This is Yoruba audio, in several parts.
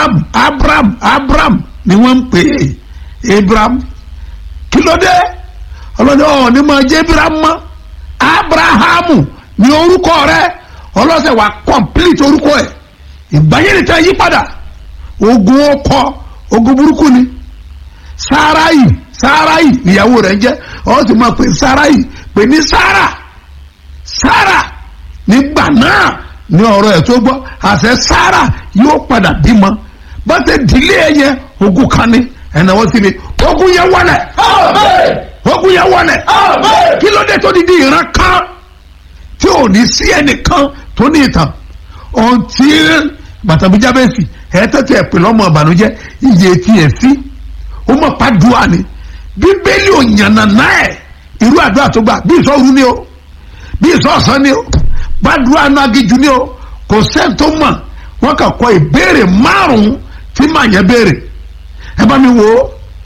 abraham abraham abraham ni wọ́n ń pè é abraham kí ló dé ọlọ́dẹ ọ̀ ní máa jẹ́ abraham mọ́ abrahamu ni orúkọ rẹ ọlọ́sẹ̀ wà complete orúkọ ẹ̀ ìgbàyẹ̀nìtàn yí padà ogun ọkọ ogun burúkú ni sáráyì sáráyì ìyàwó rẹ̀ ń jẹ́ ọ sì máa pè sáráyì pè ní sára sára nígbà náà ní ọ̀rọ̀ ẹ̀ tó gbọ́ àṣẹ sára yóò padà bímọ bá ṣe dìlé ẹ yẹn ogun kan ní ẹ̀nàwó síbi ogun yẹn wọlé ogun yẹn wọlé kí ló dé tó di di ìran kan tí ò ní sí ẹnìkan tó ní ìtàn ohun tí bàtàbíjà bẹ́ẹ̀ sì ẹ̀ tẹ́tẹ́ ẹ̀ pè lọ́mọ ìbànújẹ́ iye tí ẹ̀ sí ó mọ̀ pàdùà ni bíbélì ò yànnà náà ẹ̀ irú àdúrà tó gbà bí ìsọ̀rú ni o bí ìsọ̀sán ni o gbàdúrà náà gíjú ni o kò sẹ́ni tó mọ̀ wọ́n kà kọ́ ìbéèrè márùn-ún tí màá yẹn béèrè ẹ bá mi wò ó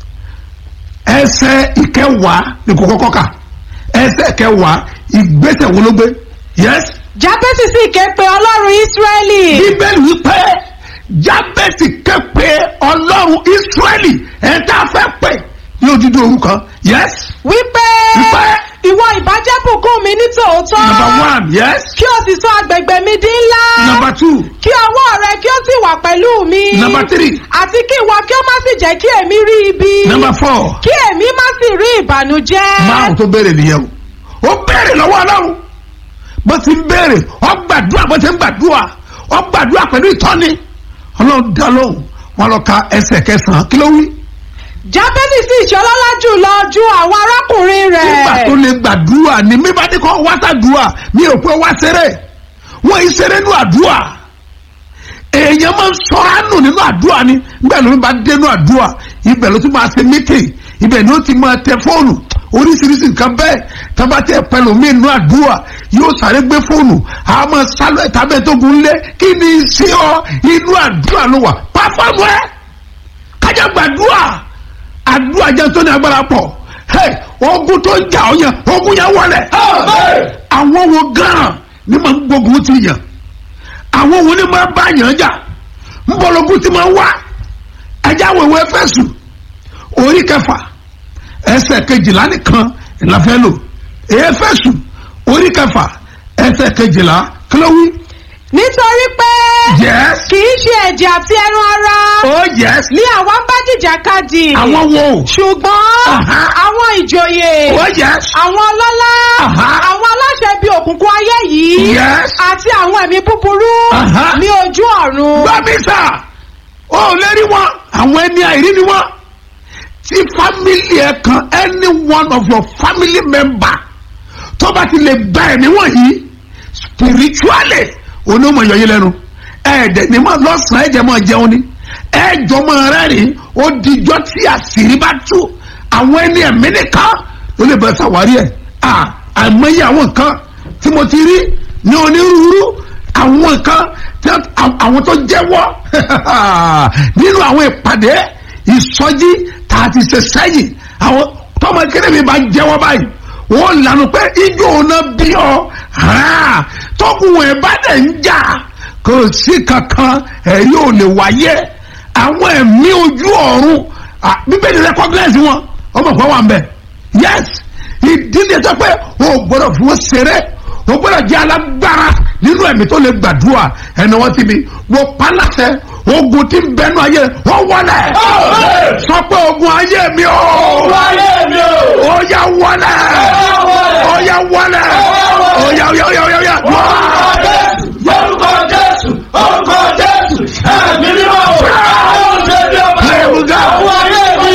ẹsẹ̀ ìkẹwàá ní kò kọ́kọ́ kà ẹsẹ̀ ìkẹwàá ìgbésẹ̀ wo ló gbé yes jábẹ́sì sì ké pe ọlọ́run ísírẹ́lì bíbélì wípé jábẹ́sì képe ọlọ́run ísírẹ́lì ẹ̀ tá a fẹ́ pè ní odidi orúkọ yes wípé Wípé. ìwọ ìbàjẹ́ bùkún mi ní tòótọ́ number one yes kí o sì sọ agbègbè mi di ńlá number two kí ọwọ́ rẹ kí ó sì wà pẹ̀lú mi number three àti kí ìwọ kí ó má sì jẹ́ kí èmi rí ibi number four kí èmi má sì rí ìbànújẹ́ márùn tó béèrè nìyẹn o ó béèrè lọ́wọ́ ọlọ́run bó ti ń béèrè ó gbàdúrà bó ti ń gbàdúrà ó gbàdúrà pẹ̀lú ìtọ́ni ọlọ́run dá lóhùn wọn lọ ka ẹsẹ̀ kẹsàn-án kí ló wí. jábẹ́sì sì ṣọlọ́lá jùlọ ju àwọn arákùnrin rẹ̀ nígbà tó lè gbàdúrà ni mi bá ní kọ́ wá sàdúrà mi ò pé wá ṣeré wọ́n yìí ṣeré nínú àdúrà èèyàn máa ń sọ àánú nínú àdúrà ni nígbà ló ń bá dé nínú àdúrà ibẹ̀ ló tún máa ṣe mítìn ibẹ̀ ni ó ti máa tẹ fóònù oríṣiríṣi nǹkan bẹ́ẹ̀ tábà tẹ pẹ̀lú mi nínú àdúrà yóò sáré gbé fóònù a máa sálọ ẹ̀ta bẹ́ẹ̀ tó gun lé kí ni ṣé ọ inú àdúrà ló wà pàfọ́ọ̀mù ẹ kájà gbàdúrà àdúrà jẹ́ tó ní agbára pọ̀ hey, ogun tó ń jà ọ yẹn ogun yẹn wọlé àwọn wo gan ni máa ń gbógun ti yàn àwọn wo ni máa bá yàn jà ń bọ̀lọ́gùn ti máa wá ẹja wẹ̀wẹ̀ fẹ̀sù orí kẹfà ẹsẹ̀ kejìlá nìkan ìlàfẹ́ lò èyí fẹ̀sù orí kẹfà ẹsẹ̀ kejìlá kílówí nítorí pé yes kì í ṣe ẹ̀jẹ̀ àti ẹran ara oh yes ní àwa ń bá jìjàkadì àwọn wo ṣùgbọ́n Aha. àwọn ìjòyè oh yes àwọn ọlọ́lá Aha. àwọn aláṣẹ bíi òkùnkùn ayé yìí Yes. àti àwọn ẹ̀mí búburú Aha. ní ojú ọ̀run. gbàmísà ó lè rí wọn àwọn ẹni àìrí ni wọn tí family ẹ kan any one of your family member tó bá ti lè gba ẹ̀mí wọ̀nyí spiritually onímọ̀ yọyí lẹ́nu ẹ̀ẹ́dẹ̀ ni mọ̀ lọ́sàn-án ẹ̀jẹ̀ mọ̀ jẹun ni ẹ̀ẹ́dọ̀ mọ̀ rẹ́rìn ó dijọ́ tí àṣírí bá tú àwọn ẹni ẹ̀mí nìkan ló lè bẹ̀rẹ̀ sàwárí ẹ̀ à àìmọye àwọn nǹkan tí mo ti rí ní onírúurú àwọn nǹkan tí àwọn tó jẹ́wọ́ nínú àwọn ìpàdé ìsọjí tá a ti ṣe sẹ́yìn àwọn tọmọ kéde mi bá jẹ́wọ́ báyìí wọ́n lànà pé ijó náà bí ọ tọkùn ẹ̀ bá dẹ̀ ń jà kò sí kankan ẹ̀rí ò lè wáyé àwọn ẹ̀mí ojú ọ̀run ah, bíbélì recognize wọn ọmọ kan wà ń bẹ̀ yes ìdílé tó pé o gbọ́dọ̀ fún wọn ṣeré o gbọ́dọ̀ jẹ́ alágbára nínú ẹ̀mí tó lè gbàdúrà ẹni wọ́n ti mi wọ́n paláṣẹ ogun tí ń bẹnu ayé wọ́n wọlé sọ pé ogun ayé mi o ó yá wọlé ó yá wọlé ó yá ó yá ó yá ó yá ó yá Orúkọ Jésù, orúkọ Jésù, ẹ̀mí mímọ́, àwọn òṣèlú ọba, Hallelujah. àwọn ayé mi,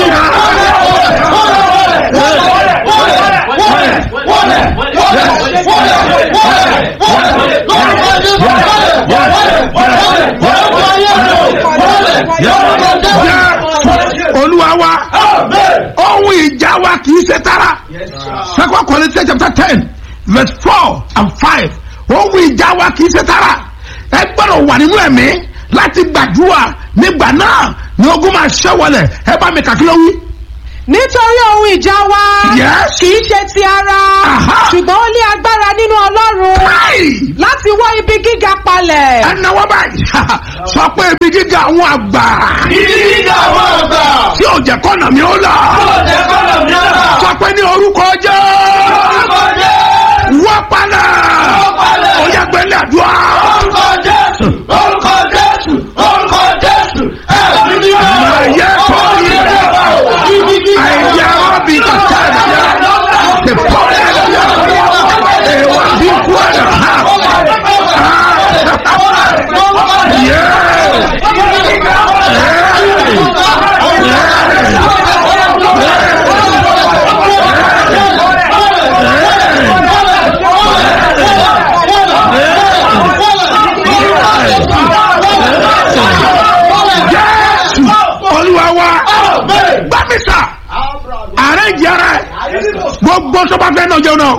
olúwa wa ohun ìjà wa kì í ṣe tara second Corinthians chapter ten verse four and five ohun ìjà wa kì í ṣe tara ẹ gbọ́dọ̀ wà nínú ẹ̀mí láti gbàdúrà nígbà náà ni ogun máa ṣẹ́ wọlé ẹ bá mi kàkí ló wí. nítorí ohun ìjà wa Yes. kì í ṣe ti ara Aha. ṣùgbọ́n ó ní agbára nínú ọlọ́run Káì! láti wọ́ ibi gíga palẹ̀. ẹnáwó báyìí sọ pé ibi gíga àwọn àgbà Ibi gíga àwọn àgbà. tí ò jẹ́ kọ́nà mi ó là Yóò jẹ́ kọ́nà mìíràn. sọ pé ní orúkọ jẹ́ Orúkọ Jésù. wọ́n palẹ̀ Wọ́n palẹ̀. ó yẹ gbẹ́lẹ̀ àdúrà Orúkọ Jésù. Orúkọ Jésù. Orúkọ Jésù. Ẹ̀mí ni ó. Máa yẹ kọ́ ilẹ̀. Ibi gíga àìyá ọ̀bì kàtà ìyá the problem ẹ̀wà bí kú ẹ̀dá ha Jésù olúwa wa gbàmísà ààrẹ ìjẹrẹ gbogbo tó bá fẹ́ náà jẹun náà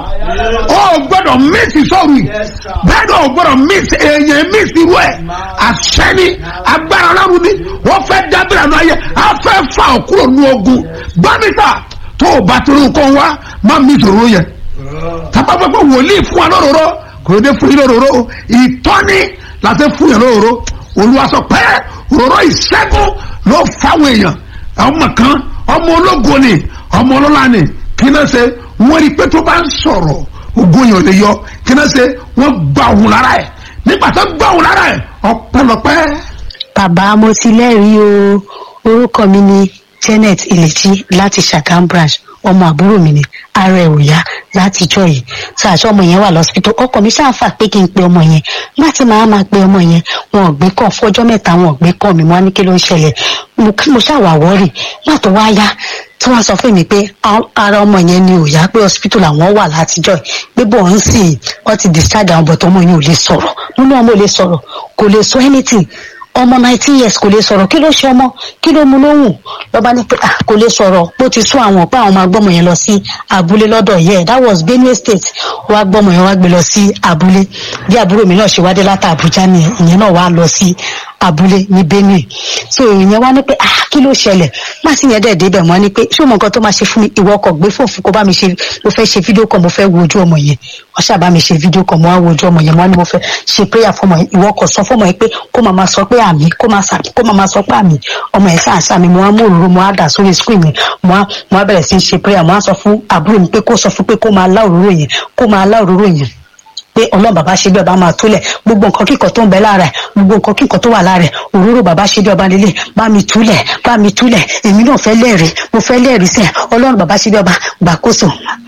ó gbọ́dọ̀ mísì sọ́ọ̀rù yìí bẹ́ẹ̀ ni ó gbọ́dọ̀ mísì èèyàn mísì irú ẹ̀ àṣẹni agbára ọlọ́run ni wọ́n fẹ́ dábìrì àná ayé á fẹ́ fa òkúrò ní ogun gbàmísà tó o bá torí nǹkan wá má mísì òróró yẹn tábà gbọ́ pé wòlíì fún wa lóróró kò dé fún yín lóróró ìtọ́ni láti fún yín lóróró olúwa sọ pé òróró ìṣẹ́gun ló fáwọn èèyàn ọmọ kan ọmọ ológo ni ọmọ ọlọ́lá ni kí náà ṣe wọ́n rí i pé tó bá ń sọ̀rọ̀ ògùn yẹn ò lè yọ kí náà ṣe wọ́n gba òun lára ẹ̀ nígbà tó gba òun lára ẹ̀ ọ̀pọ̀lọpẹ́ bàbá mo ti lẹ́rìí o orúkọ mi ni janet ilẹ̀tí láti ṣàkám branch ọmọ àbúrò mi ni ara ẹ̀ ò yá láti jọ yìí tí àṣọ ọmọ yẹn wà lọ́sibítù ọkọ mi ṣáàfà pé kí n pe ọmọ yẹn láti máa máa pe ọmọ yẹn wọn ò gbé kàn fọjọ́ mẹ́ta wọn ò gbé kàn mi wọn á ní kí ló ń ṣẹlẹ̀ mo mo ṣàwà wọ́rì má tó wá yá tí wọ́n sọ fún mi pé a- ara ọmọ yẹn ni ò yá pé hospital làwọn wà látijọ́ yìí pé bọ̀ ń sìn wọ́n ti discharge àwọn bọ̀tọ̀ ọmọ yẹn ò lè sọ̀rọ̀ nínú ọmọ ò lè sọ̀rọ̀ kò lè sọ anything ọmọ nineteen years kò lè sọ̀rọ̀ kí ló ṣe ọmọ kí ló mu lóhùn lọ́ba ní pé ah, kò lè sọ̀rọ̀ bó ti sún àwọn pé àwọn máa gbọ́mọ yẹn lọ sí abúlé lọ́dọ̀ yẹ that was benue state wá gbọ́mọ yẹn wá gbé lọ sí abúlé bí àbúrò mi náà ṣe wá dé láti àbújá ni ìyẹn náà wá lọ sí abúlé ní benue so ìyẹn wá ní pé ah kí ló ṣẹlẹ̀ má sì yẹn dẹ̀ débẹ̀ mọ́ ni pé ṣé o mọ nǹkan tó máa ṣe fún mi ìwọ ọkọ̀ gbé fòfin kó bá mi ṣe mo fẹ́ ṣe fídíò kan mo fẹ́ wo ojú ọmọ yẹn wọ́n ṣàbá mi ṣe fídíò kan mo wá wo ojú ọmọ yẹn mo wá ní mo fẹ́ ṣe prayer fún ọmọ yẹn ìwọ ọkọ̀ sọ fún ọmọ yẹn pé kó máa ma sọ pé àmì kó máa sà kó máa ma sọ pé àmì ọmọ yẹn sáà sáà mi mo wá mú òróró mo wá dà sórí screen yẹn mo wá mo wá bẹ̀rẹ̀ sí í ṣe prayer mo wá sọ fún àbúrò mi pé kó sọ fún pé kó máa lá òróró yẹn kó máa lá òróró yẹn pé ọlọ́run bàbá ṣe bí ọba máa tólẹ̀ gbogbo nǹkan kíkan tó ń bẹ lára ẹ̀ gbogbo nǹkan kíkan tó wà lára ẹ̀ òróró bàbá ṣe bí ọba lélẹ̀ bá mi túlẹ̀ bá mi túlẹ̀ èmi náà fẹ́ lẹ́rìí mo fẹ́ lẹ́rìí sẹ́ ọlọ́run bàbá ṣe bí ọba gbàkóso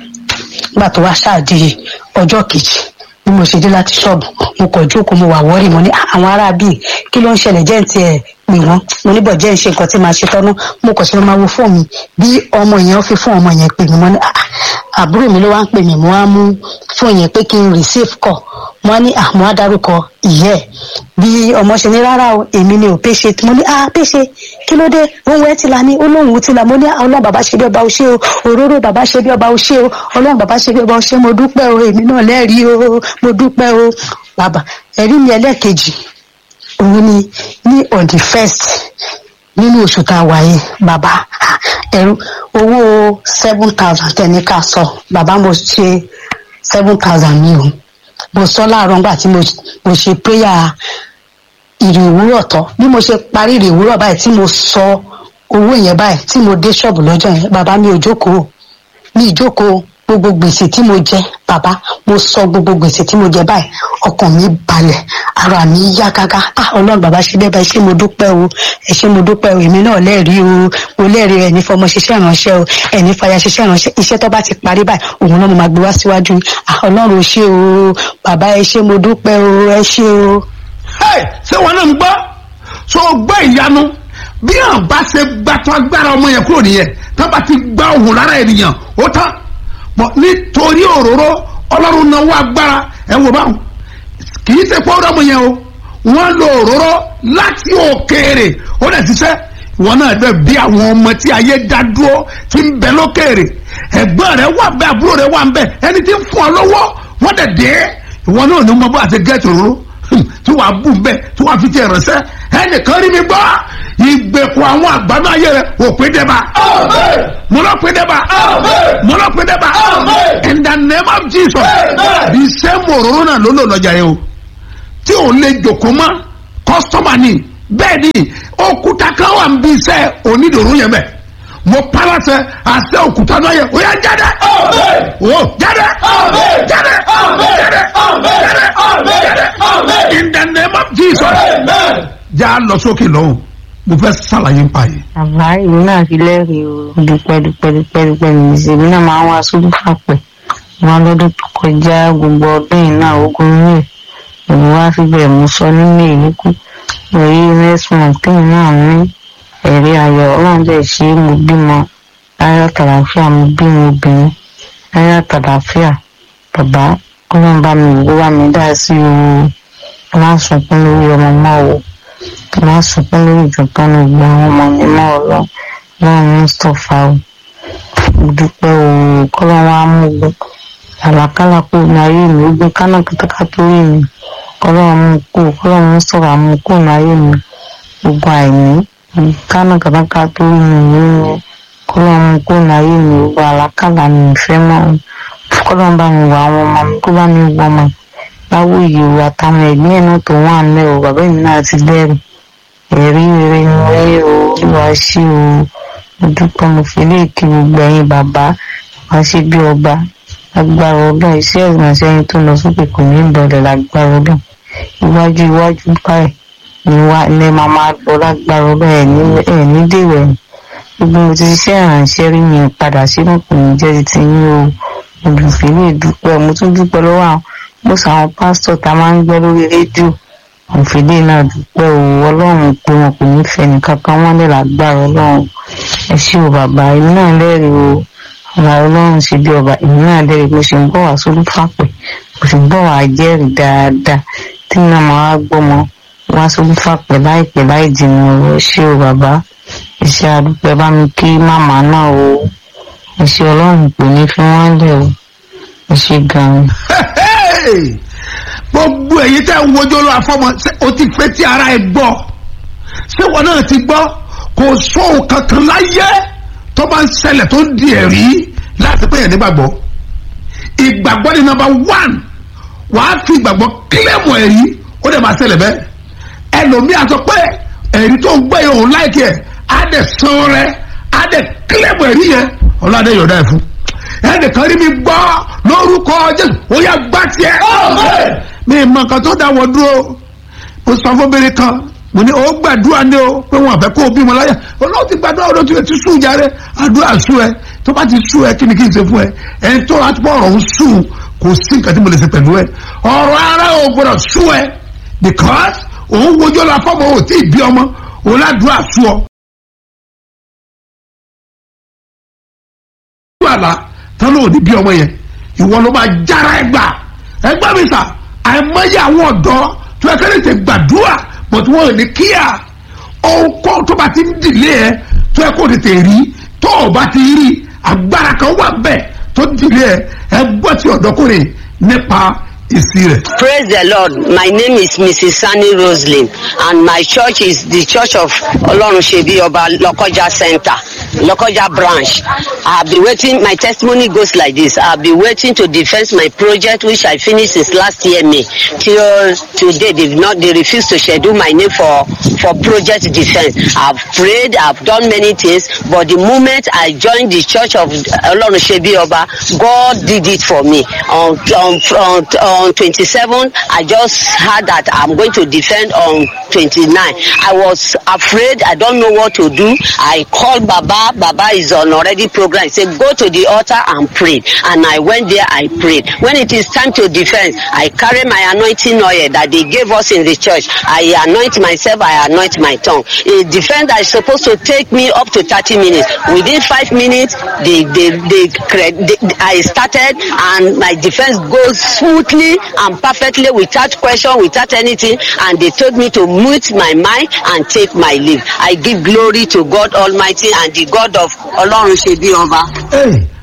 nígbà tó wá ṣáàdì ọjọ́ kejì bí mo ṣe dé láti ṣọ́ọ̀bù mo kọ̀ jókòó mo wà wọ́rì mo ní "Ah, àwọn ará bíi kí ló ń ṣẹlẹ̀ jẹ́ ń tiẹ̀ pè wọ́n mo níbọ̀ jẹ́ ń ṣe nǹkan tí màá ṣe tọ́nú mo kọ̀ sí ló máa wo fóònù bí ọmọ yẹn fi fún ọmọ yẹn pè mí mo ní "Ah, ah, àbúrò mi ló wá ń pè mí mo wá mú fóònù yẹn pé kí n receive call mo wá ní àmọ́ àdárúkọ ìyẹ́ ẹ̀ bí ọmọ ṣe ní rárá o èmi ni ò péṣe mo ní ah péṣe kí ló dé òun ẹ ti la ní olóhùn ti la mo ní ọlọ́run bàbá ṣe bí ọba o ṣé o òróró bàbá ṣe bí ọba o ṣé o ọlọ́run bàbá ṣe bí ọba o ṣé mo dúpẹ́ o èmi náà lẹ́rìí o mo dúpẹ́ o bàbá ẹ̀rí mi ẹlẹ́ẹ̀kejì òun ni ní on the first nínú oṣù tá a wà yìí bàbá ẹrú owó seven thousand tẹ̀ní ká sọ bàbá mo ṣe seven thousand mi o mo sọ láàárọ̀ nígbà tí mo mo ṣe prayer ìrì òwúrọ̀ tán bí mo ṣe parí ìrì òwúrọ̀ báyìí tí mo sọ owó yẹn báyìí tí mo dé ṣọ́ọ̀bù lọ́jọ́ yẹn bàbá mi ò jókòó mi ìjókòó gbogbo gbèsè tí mo jẹ bàbá mo sọ gbogbo gbèsè tí mo jẹ báyìí ọkàn mi balẹ̀ ara mi yá gágá ah ọlọ́run bàbá ṣe bẹ́ẹ̀ báyìí ṣé mo dúpẹ́ o ẹ ṣé mo dúpẹ́ o èmi náà lẹ́rìí o mo lẹ́rìí ẹni fọmọ ṣiṣẹ́ ìránṣẹ́ o ẹni fàyà ṣiṣẹ́ ìránṣẹ́ iṣẹ́ tó bá ti parí báyìí òun náà mo máa gbé wá síwájú ah ọlọ́run ò ṣé o bàbá ẹ ṣé mo dúpẹ́ o ẹ ṣé o. Hey, ṣé wọn náà ń gbọ́ so gbọ́ ìyanu bí àwọn bá ṣe gbàtọ́ agbára ọmọ yẹn kúrò nìyẹn tó bá ti gbá òun lára ènìyàn ó tán bọ̀ nítorí òróró ọlọ́run náà wá agbára ẹ̀ wò báwọn kì í ṣe pé ọ̀rọ̀ ọmọ yẹn o wọ́n lo òróró láti òkèèrè ó dẹ̀ ṣiṣẹ́ wọn náà bẹ bí àwọn ọmọ tí ayé dá dúró tí ń bẹ lókèèrè ẹ̀gbọ́n rẹ̀ wà bẹ àbúrò rẹ̀ wà ń bẹ ẹni tí ń fún ọ lọ́wọ́ wọ́n dẹ̀ dé ìwọ náà ní mọ bó àti gẹ́ẹ̀tì òróró Hmm, tí wàá bù bẹ́ẹ̀ tí wàá fi tiẹ̀ ránṣẹ́ ẹnìkan rí mi gbọ́ ìgbèkùn ìgbèkùn àwọn àgbàdo ayé rẹ òpin dẹ́ba Amen. mo lọ pin dẹ́ba Amen. mo lọ pin dẹ́ba Amen. in the name of jesus Amen. the same òróró náà ló lò lọ́jà yẹn o tí ò lè jòkó mọ́ kọ́sítọ́mà ni bẹ́ẹ̀ ni òkúta kan wà ń bí iṣẹ́ onídòró yẹn bẹ́ẹ̀ mo palasẹ àṣẹ òkúta náà yẹ o yà jáde Amen. o jáde Amen. jáde Amen. jáde Amen. jáde Amen. jáde Amen. in the name of jesus Amen. já lọ sókè lọ́hùn mo fẹ́ sàlàyé ń pa yìí. àbá ìlú náà fi lẹ́rìí o dúpẹ́ dúpẹ́ dúpẹ́ dúpẹ́ ní ìṣèlú náà máa ń wá sódù fàpẹ́ wọn lọ́dún tó kọjá gbogbo ọdún yìí náà ogun rẹ̀ èmi wá síbẹ̀ mo sọ nínú èyí kú lórí next month tẹ́yìn náà ní ẹ̀rí ayọ̀ ọlọ́run dẹ̀ ṣe é mo bímọ láyọ̀ tàlàfíà mo bímọ obìnrin láyọ̀ tàlàfíà bàbá ọlọ́run bá mi wò bá mi dá sí o ọlọ́run sunkún lórí ọmọ mọ́ o má sunkún lórí ìjọba ní gbogbo àwọn ọmọ mi mọ́ ọlọ́ lọ́run mustapha o mo dúpẹ́ o kọ́lọ́ wa mú gbọ́ àlàkálà kó ní ayé mi ó gbé kánà kátàkátà orí mi kọ́lọ́ mú kó kọ́lọ́ mustapha mú kó ní ayé mi gbogbo àìní kánà kátàkátà orí mi ìwé mi kọ́lọ́ mú kó ní ayé mi gbogbo àlàkálà mi ìfẹ́ mọ́ o kọ́lọ́ bá mi wọ àwọn ọmọ mi kó bá mi wọ ọmọ láwọ ìyẹ̀wò àtàwọn ẹ̀gbìn ẹ̀ náà tó wà ń lẹ́ o bàbá mi náà ti lẹ́rìí ẹ̀rí rere ni wáyé o olúwa ṣí o mo dúpẹ́ mo fi lè kí gbogbo ẹ̀yin bàbá wá sí bí ọba lágbára ọlọ́run iṣẹ́ ìrìnàṣẹ́ yín tó lọ sókè kò ní ìbọ̀lẹ̀ lágbára ọlọ́run iwájú iwájú báyìí ni wá ní máa máa lọ lágbára ọlọ́run ẹ̀ ní ẹ̀ ní dèrò ẹ̀yìn gbogbo mo ti ṣiṣẹ́ ìrànṣẹ́ rí mi padà sínú kò ní jẹ́ ti ti yín o olùfẹ́ lè dúpẹ́ mo tún dúpẹ́ lọ́wọ́ àwọn mo sọ àwọn pásítọ̀ tá a máa ń gbọ́ lórí rédíò òfìdí náà dúpẹ́ o ọlọ́run pé wọn kò ní fẹ́ nìkan kan wọ́n lè lágbára ọlọ́run ẹ ṣé o bàbá èmi náà lẹ́rìí o ọba ọlọ́run ṣe bí ọba èmi náà lẹ́rìí mo ṣe ń bọ̀ wá sórí fàpẹ́ mo sì ń bọ̀ wá jẹ́rìí dáadáa tí náà máa wá gbọ́mọ wá sórí fàpẹ́ láìpẹ́ láì jìnnà o ẹ ṣé o bàbá ẹ ṣé àdúpẹ́ bá mi kí màmá náà o ẹ ṣé ọlọ́run kò ní fi wọ́n lẹ̀ o ẹ ṣé gan-an. Hey! gbogbo èyí tẹ́ ń wojú olú afọ́mọ ṣé o ti fẹ́ tí ara ẹ gbọ́ ṣé wọn náà ti gbọ́ kò sóhun kankan láyé tó bá ń ṣẹlẹ̀ tó ń di ẹ̀rí láti pé yẹn nígbàgbọ́ ìgbàgbọ́ ni nọ́mbà wán wàá fi ìgbàgbọ́ kílẹ̀mù ẹ̀rí ó dẹ̀ máa ṣẹlẹ̀ bẹ́ẹ̀ ẹlòmíà sọ pé ẹ̀rí tó ń gbé yẹn òun láìkí ẹ̀ á dẹ̀ san rẹ̀ á dẹ̀ kílẹ̀mù ẹ̀rí yẹn ọlọ́dẹ yọ̀ọ̀dá ẹ̀ fún ẹnìkan rí mi gbọ́ lórúkọ jésù ó yẹ gbá tiẹ̀ Amen. mi mọ nǹkan tó dá wọ dúró mo sọ fún obìnrin kan mo ní o gbàdúrà ní o pé wọn àfẹ kó o bímọ láyà olóò ti gbàdúrà olóò ti ti sùn jáde àdúrà sùn ẹ tó bá ti sùn ẹ kí ni kí n ṣe fún ẹ ẹni tó láti bọ ọ̀rọ̀ ń sùn kò sí nǹkan tí mo lè ṣe pẹ̀lú ẹ ọ̀rọ̀ ara ò gbọ́dọ̀ sùn ẹ because òun wojú ọlọ afọmọ ò tí ì bí ọmọ òun ládùúrà sùn ọ. àlá tán ló ní bí ọmọ yẹn ìwọ ló máa jára ẹ gbà ẹ gbà mí sà àìmọye àwọn ọ̀dọ́ tó ẹ kẹ́lẹ́ tẹ gbàdúrà bọ̀tú wọn ò ní kíá ohun tó bá ti ń dìlé ẹ tó ẹ kó tètè rí tó o bá ti rí agbára kan wà bẹ́ẹ̀ tó dìlé ẹ ẹ gbọ́ ti ọ̀dọ́kùnrin nípa ìsí rẹ̀. Praise the Lord. My name is Mrs. Sani Roslyn, and my church is the Church of Olorunsebi Oba Lokoja Center, Lokoja branch. I've been waiting. My testimony goes like this: I've been waiting to defend my project, which I finished since last year May. Till today, they've not. They refuse to schedule my name for for project defense. I've prayed. I've done many things, but the moment I joined the Church of Olorunsebi Oba, God did it for me. On on on, on 27, I just heard that I'm going to defend on 29. I was afraid. I don't know what to do. I called Baba. Baba is on already program. He said, go to the altar and pray. And I went there. I prayed. When it is time to defend, I carry my anointing oil that they gave us in the church. I anoint myself. I anoint my tongue. A defense that is supposed to take me up to 30 minutes. Within five minutes, they, they, they, cre- they, I started and my defense goes smoothly and perfectly without question, without anything. And they told me to mute my mind and take my leave. I give glory to God Almighty and the God of Olorun Shebi Oba. Hey,